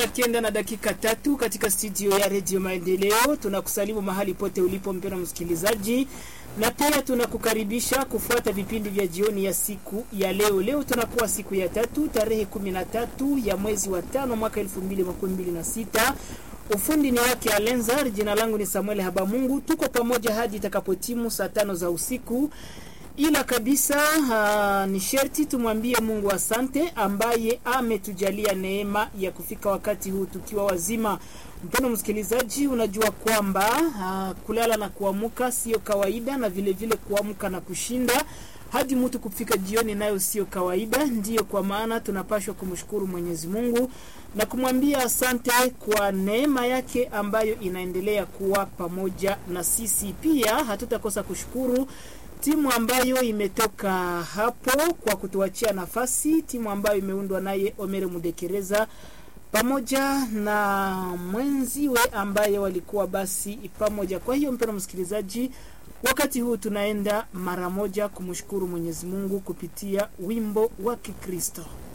Kenda na dakika tatu katika studio ya redio Maendeleo. Tunakusalimu mahali pote ulipo mpendwa msikilizaji, na pia tunakukaribisha kufuata vipindi vya jioni ya siku ya leo. Leo tunakuwa siku ya tatu tarehe kumi na tatu ya mwezi wa tano mwaka elfu mbili makumi mbili na sita. Ufundi ni wake Alenzar, jina langu ni Samuel Habamungu. Tuko pamoja hadi itakapotimu saa tano za usiku ila kabisa uh, ni sherti tumwambie Mungu asante ambaye ametujalia neema ya kufika wakati huu tukiwa wazima. Mpendo msikilizaji, unajua kwamba uh, kulala na kuamuka sio kawaida, na vile vile kuamka na kushinda hadi mtu kufika jioni nayo sio kawaida. Ndiyo kwa maana tunapashwa kumshukuru Mwenyezi Mungu na kumwambia asante kwa neema yake ambayo inaendelea kuwa pamoja na sisi. Pia hatutakosa kushukuru timu ambayo imetoka hapo kwa kutuachia nafasi, timu ambayo imeundwa naye Omere Mudekereza pamoja na mwenziwe ambaye walikuwa basi pamoja. Kwa hiyo mpendwa msikilizaji, wakati huu tunaenda mara moja kumshukuru Mwenyezi Mungu kupitia wimbo wa Kikristo.